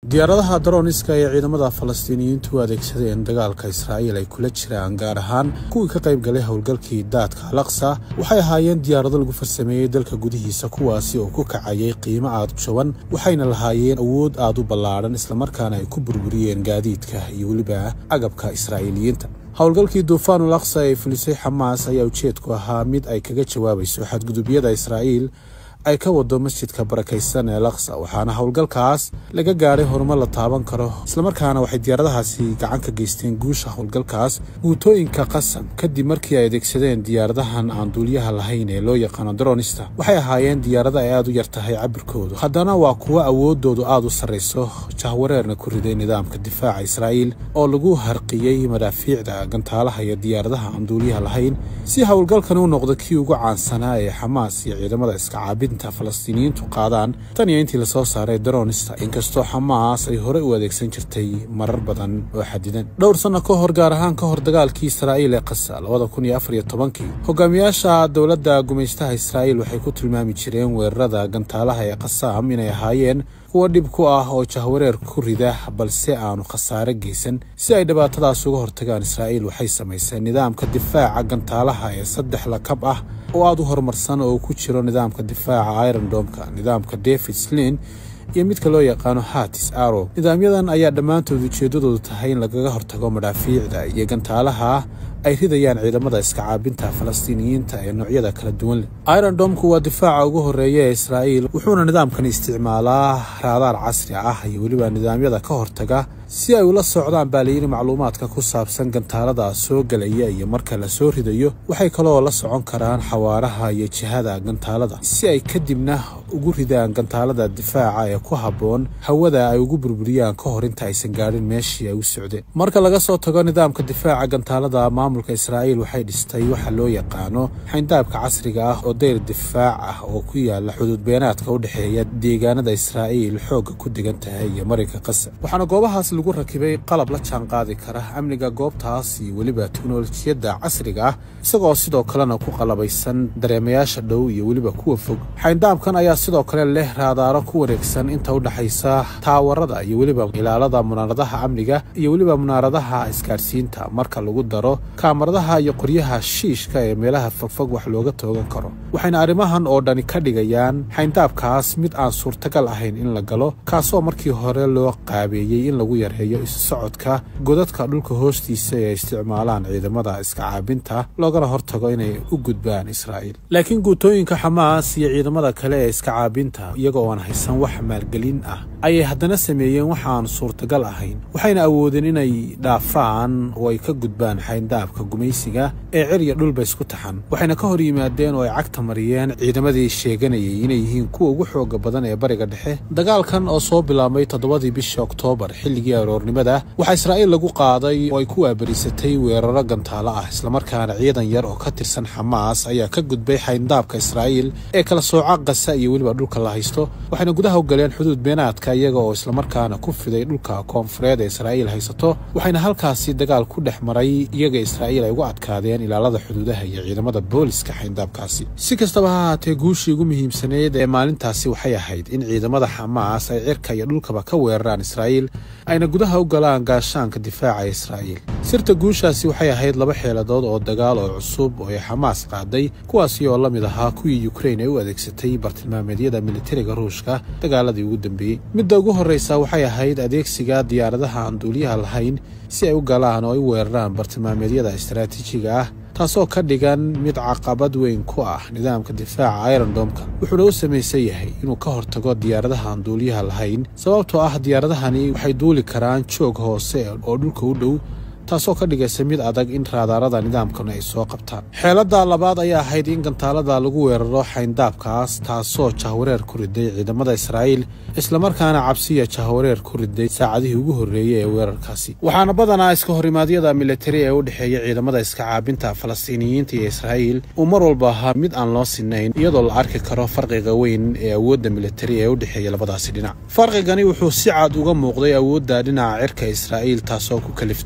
diyaaradaha daroniska ee ciidamada falastiiniyiintu u adeegsadeen dagaalka israa'iil ay kula jiraan gaar ahaan kuwii ka qayb galay howlgalkii daadka alaqsa waxay ahaayeen diyaarado lagu farsameeyey dalka gudihiisa kuwaasi oo ku kacayay qiimo aad u jaban waxayna lahaayeen awood aad u ballaadhan islamarkaana ay ku burburiyeen gaadiidka iyo weliba agabka israa'iiliyiinta howlgalkii duufaanul aqsa ee fulisay xamaas ayaa ujeedku ahaa mid ay kaga jawaabayso xadgudubyada israa'iil ay ka wado masjidka barakaysan ee laksa waxaana howlgalkaas laga gaadhay horumar la taaban karo islamarkaana waxay diyaaradahaasi gacan ka geysteen guusha howlgalkaas guutooyinka qasam kadib markii ay adeegsadeen diyaaradahan aan duuliyaha lahayn ee loo yaqaano daronista waxay ahaayeen diyaarada ay aad u yar tahay cabirkoodu haddana waa kuwo awoodoodu aad u sarrayso jahwareerna ku riday nidaamka difaaca israa'iil oo lagu harqiyey madaafiicda gantaalaha iyo diyaaradaha aan duuliyaha lahayn si howlgalkan u noqdo kii ugu caansanaa ee xamaas iyo ciidamada iska caabid falastiiniyiintu qaadaan tan iyo intii lasoo saaray daronista inkastoo xamaas ay horey u adeegsan jirtay marar badan oo xadidan dhowr sanno ka hor gaar ahaan ka hor dagaalkii israa'iil ee qasa labada kun iyo afar iyo tobankii hogaamiyaasha dowladda gumaystaha israa'iil waxay ku tilmaami jireen weerarada gantaalaha ee qasaam inay ahaayeen kuwa dhib ku ah oo jahwareer ku rida balse aanu khasaare geysan si ay dhibaatadaas uga hortagaan israa'iil waxay samayseen nidaamka difaaca gantaalaha ee saddex lakab ah oo aad u horumarsan oo ku jiro nidaamka difaaca irondomka nidaamka david slin iyo midka loo yaqaano hatis arow nidaamyadan ayaa dhammaantood ujeeddadoodu tahay in lagaga hortago madhaafiicda iyo gantaalaha ay ridayaan ciidamada iska caabinta falastiiniyiinta ee noocyada kala duwan leh irondomku waa difaaca ugu horreeya ee israa'iil wuxuuna nidaamkan isticmaalaa raadaar casri ah iyo weliba nidaamyada ka hortaga si ay ula socdaan baa layidhi macluumaadka ku saabsan gantaalada soo gelaya iyo marka la soo ridayo waxay kaloo la socon karaan xawaaraha iyo jihada gantaalada si ay kadibna ugu ridaan gantaalada difaaca ee ku habboon hawada ay ugu burburiyaan ka hor inta aysan gaadhin meeshii ay u socdeen marka laga soo tago nidaamka difaaca gantaalada maamulka israa'iil waxay dhistay waxa loo yaqaano xayndaabka casriga ah oo dayr difaac ah oo ku yaala xuduud beenaadka u dhexeeya deegaanada israa'iil xoogga ku degan tahay iyo marinka qasa waxaana goobahaas lagu rakibay qalab la jaan qaadi kara amniga goobtaas iyo weliba teknolojiyadda casriga ah isagoo sidoo kalena ku qalabaysan dareemayaasha dhow iyo weliba kuwa fog xayndaabkan ayaa sidoo kale leh raadaaro ku wareegsan inta u dhexaysa taawarada iyo weliba ilaalada munaaradaha amniga iyo weliba munaaradaha isgaadhsiinta marka lagu daro kaamaradaha iyo qoryaha shiishka ee meelaha fogfog wax looga toogan karo waxayna arrimahan oo dhani ka dhigayaan xayndaabkaas mid aan suurtagal ahayn in la galo kaasoo markii hore loo qaabeeyey in lagu yareeyo isu socodka godadka dhulka hoostiisa ee isticmaalaan ciidamada iska caabinta loogana hortago inay u gudbaan israa'iil laakiin guutooyinka xamaas iyo ciidamada kale ee iska caabinta iyagoo aan haysan wax maalgelin ah ayay haddana sameeyeen wax aan suurtagal ahayn waxayna awoodeen inay dhaafaan oo ay ka gudbaan xayndaabka gumaysiga ee cirya dhulba isku taxan waxayna ka hor yimaadeen oo ay cagta mariyeen ciidamadii sheeganayay inay yihiin kuwa ugu xooga badan ee bariga dhexe dagaalkan oo soo bilaabmay toddobadii bishii oktoobar xilligii aroornimada waxaa israa'iil lagu qaaday oo ay ku waabarisatay weeraro gantaalo ah islamarkaana ciidan yar oo ka tirsan xamaas ayaa ka gudbay xayndaabka israa'iil ee kala sooca qasa iyo weliba dhulka la haysto waxayna gudaha u galeen xuduud beenaadka iyaga oo islamarkaana ku fiday dhulka koonfureed ee israa'iil haysato waxayna halkaasi dagaal ku dhex maray iyaga israa'iil ay uga adkaadeen ilaalada xuduudaha iyo ciidamada booliska xayndaabkaasi si kastaba ha ahaatee guushii ugu muhiimsaneyd ee maalintaasi waxay ahayd in ciidamada xamaas ay cirka iyo dhulkaba ka weeraraan israa'iil ayna gudaha u galaan gaashaanka difaaca israa'iil sirta guushaasi waxay ahayd laba xeeladood oo dagaal oo cusub oo ay xamaas qaaday kuwaasi oo la mid ahaa kuwii yukrain ay u adeegsatay bartilmaameedyada militariga ruushka dagaaladii ugu dambeeyey midda ugu horraysa waxay ahayd adeegsiga diyaaradaha aan duuliyaha lahayn si ay u galaan oo ay u weeraraan bartilmaameedyada istaraatiijiga ah taasoo ka dhigan mid caqabad weyn ku ah nidaamka difaaca irondomka wuxuuna u samaysan yahay inuu ka hortago diyaaradaha aan duuliyaha lahayn sababtoo ah diyaaradahani waxay duuli karaan joog hoose oo dhulka u dhow taasoo ka dhigaysa mid adag in raadaarada nidaamkan ay soo qabtaan xeeladda labaad ayaa ahayd in gantaalada lagu weeraro xayndaabkaas taasoo jahwareer ku riday ciidamada israa'iil islamarkaana cabsiya jahwareer ku riday saacadihii ugu horreeyey ee weerarkaasi waxaana badanaa iska horimaadyada militari ee u dhexeeya ciidamada iska caabinta falastiiniyiinta iyo israa'iil uu mar walba ahaa mid aan loo sinayn iyadoo la arki karo farqiga weyn ee awoodda militari ee u dhexeeya labadaasi dhinac farqigani wuxuu si cad uga muuqday awoodda dhinaca cirka israa'iil taasoo ku kaliftay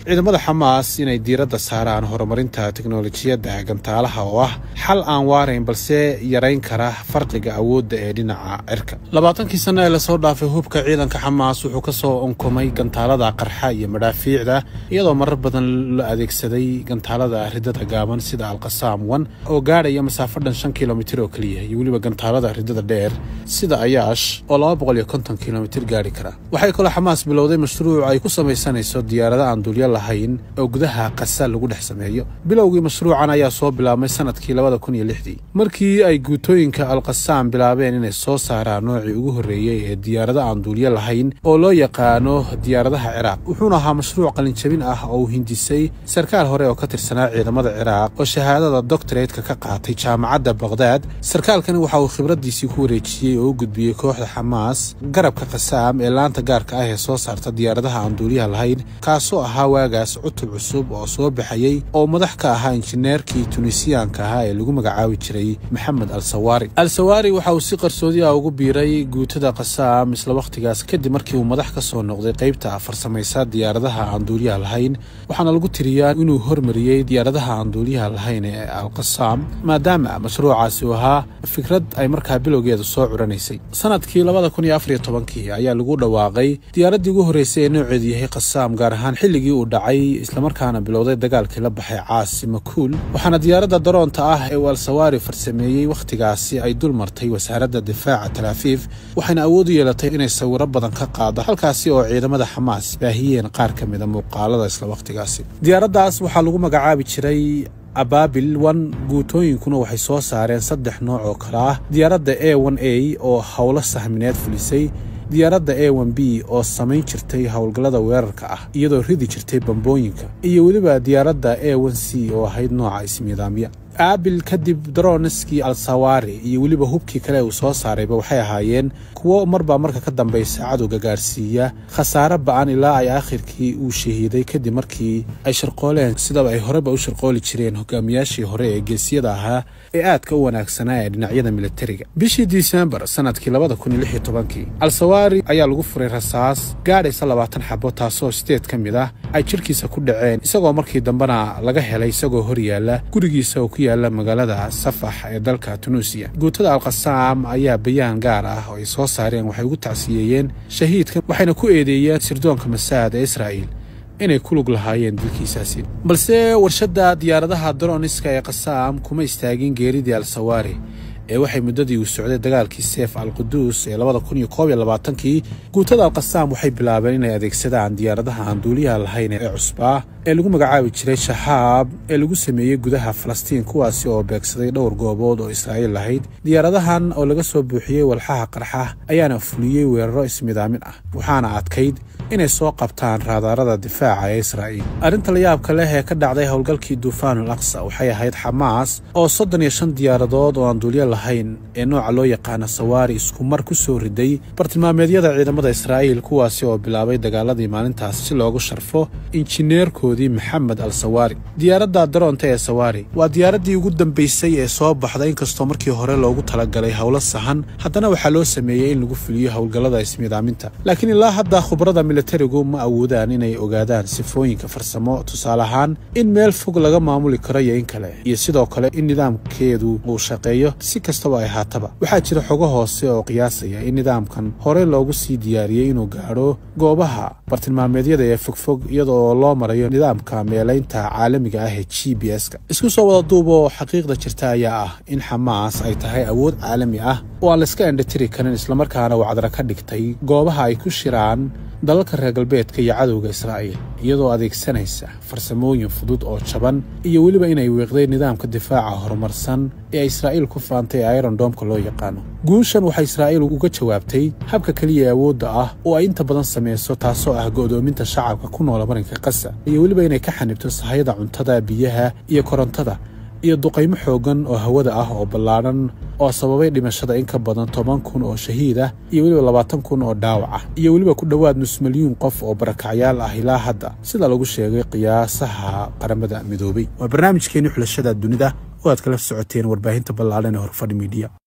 ciidamada xamaas inay diiradda saaraan horumarinta teknolojiyadda gantaalaha oo ah xal aan waarayn balse yarayn kara farqiga awoodda ee dhinaca cirka labaatankii sanno ee lasoo dhaafay hubka ciidanka xamaas wuxuu ka soo onkomay gantaalada qarxa iyo madhaafiicda iyadoo marar badan la adeegsaday gantaalada ridada gaaban sida alqasaam wan oo gaadhaya masaafo dhan shan kilomitir oo keliya iyo weliba gantaalada ridada dheer sida ayaash oo laba boqol iyo konton kilomitir gaadhi kara waxay kaloo xamaas bilowday mashruuc ay ku samaysanayso diyaarada aan dulyo lahayn oo gudaha qasa lagu dhex sameeyo bilowgii mashruucan ayaa soo bilaabmay sanadkii labada kun iyo lixdii markii ay guutooyinka alqasaam bilaabeen inay soo saaraan noocii ugu horreeyey ee diyaarado aan duulyo lahayn oo loo yaqaano diyaaradaha ciraaq wuxuuna ahaa mashruuc qalinjabin ah oo uu hindisay sarkaal hore oo ka tirsanaa ciidamada ciraaq oo shahaadada doctoratka ka qaatay jaamacadda baqhdaad sarkaalkani waxa uu khibraddiisii ku wareejiyey oo u gudbiyey kooxda xamaas garabka qasaam ee laanta gaarka ah ee soo saarta diyaaradaha aan duuliyaha lahayn kaasoo ahaa waagaas cutub cusub oo soo baxayey oo madax ka ahaa injineerkii tunisiyaanka ahaa ee lagu magacaabi jiray maxamed al sawaari al sawaari waxa uu si qarsoodi ah ugu biiray guutada qasaam isla wakhtigaas kadib markii uu madax ka soo noqday qaybta farsamaysa diyaaradaha aan duuliyaha lahayn waxaana lagu tiriyaa inuu hormariyey diyaaradaha aan duuliyaha lahayn ee alqasaam maadaama mashruucaasi uu ahaa fikrad ay markaa bilowgeeda soo curanaysay sanadkii labada kun iyo afariyo tobankii ayaa lagu dhawaaqay diyaaraddii ugu horreysay ee nooceedu yahay qasaam gaar ahaan xilligii uu dhacay islamarkaana bilowday dagaalkii la baxay caasi makuul waxaana diyaaradda daroonta ah ee uu al-sawaari farsameeyey wakhtigaasi ay dul martay wasaaradda difaaca talaafiif waxayna awood u yeelatay inay sawiro badan ka qaado halkaasi oo ciidamada xamaas baahiyeen qaar ka mida muuqaalada isla wakhtigaasi diyaaraddaas waxaa lagu magacaabi jiray abaabil wan guutooyinkuna waxay soo saareen saddex nooc oo kale ah diyaaradda a n a oo howlo sahmineed fulisay diyaaradda a n b oo samayn jirtay howlgallada weerarka ah iyadoo ridi jirtay bambooyinka iyo weliba diyaaradda a n c oo ahayd nooca ismiidaamya aabil kadib daroniskii al-sawaari iyo weliba hubkii kale uu soo saarayba waxay ahaayeen kuwo marbaa marka ka dambaysa cadowga gaarsiiya khasaare ba'an ilaa ay aakhirkii uu shahiiday kadib markii ay sharqooleen sidaba ay horeba u sharqooli jireen hogaamiyaashii hore ee geesiyada ahaa ee aadka u wanaagsanaa ee dhinacyada militariga bishii disembar sanadkii labada kun iyo lix iyo tobankii al-sawaari ayaa lagu furay rasaas gaadhaysa labaatan xabo taasoo sideed ka mid ah ay jidhkiisa ku dhaceen isagoo markii dambena laga helay isagoo hor yaalla gurigiisa oo ku yaalla magaalada safax ee dalka tunuusiya guutada alqasaam ayaa bayaan gaar ah oo ay soo saareen waxay ugu tacsiyeeyeen shahiidka waxayna ku eedeeyeen sirdoonka masaad ee israa'iil inay ku lug lahaayeen dilkiisaasi balse warshadda diyaaradaha daroniska ee qasaam kuma istaagin geeridii al-sawaari ee waxay muddadii uu socday dagaalkii seef al-quduus ee labada kun iyo koob iyo labaatankii guutada alqasaam waxay bilaabeen inay adeegsadaan diyaaradaha aan duuliyaha lahayn ee cusbaa ee lagu magacaabi jiray shaxaab ee lagu sameeyey gudaha falastiin kuwaasi oo beegsaday dhowr goobood oo israa'iil lahayd diyaaradahan oo laga soo buuxiyey walxaha qarxa ayaana fuliyey weeraro ismidaamin ah waxaana adkayd inay soo qabtaan raadaarada difaaca ee israa'iil arrinta layaabka leh ee ka dhacday howlgalkii duufaanul aqsa waxay ahayd xamaas oo soddon iyo shan diyaaradood oo aan duulyo lahayn ee nooca loo yaqaana sawaari isku mar ku soo riday bartilmaameedyada ciidamada israa'iil kuwaasi oo bilaabay dagaaladii maalintaas si loogu sharfo injineerkoodii maxamed al sawaari diyaaradda daroonta ee sawaari waa diyaaraddii ugu dambaysay ee soo baxda inkastoo markii hore loogu talagalay howlo sahan haddana waxaa loo sameeyey in lagu fuliyo howlgallada ismiidaaminta laakiin ilaa hadda khubrada militarigu ma awoodaan inay ogaadaan sifooyinka farsamo tusaale ahaan in meel fog laga maamuli karo iyo in kale iyo sidoo kale in nidaamkeedu uu shaqeeyo si kastaba ay haataba waxaa jira xogo hoose oo qiyaasaya in nidaamkan hore loogu sii diyaariyey inuu gaadho goobaha bartilmaameedyada ee fogfog iyadoo loo marayo nidaamka meelaynta caalamiga ah ee g b s-ka isku soo wada duuboo xaqiiqda jirta ayaa ah in xamaas ay tahay awood caalami ah oo aan layska endhatiri karin islamarkaana wacdara ka dhigtay goobaha ay ku shiraan dalalka reer galbeedka iyo cadowga israa'iil iyadoo adeegsanaysa farsamooyin fudud oo jaban iyo weliba inay wiiqday nidaamka difaaca horumarsan ee israa'iil ku faantay ee irondomka loo yaqaano guushan waxay israa'iil uga jawaabtay habka keliya ee awoodda ah oo ay inta badan samayso taasoo ah go'doominta shacabka ku noola marinka qasa iyo weliba inay ka xanibto sahayada cuntada biyaha iyo korontada iyo duqaymo xooggan oo hawada ah oo ballaadhan oo sababay dhimashada in ka badan toban kun oo shahiid ah iyo weliba labaatan kun oo dhaawac ah iyo weliba ku dhowaad nus milyuun qof oo barakacyaal ah ilaa hadda sida lagu sheegay qiyaasaha qaramada midoobay waa barnaamijkeenii xulashada dunida oo aad kala socoteen warbaahinta ballaadhan ee horfadhi miidiya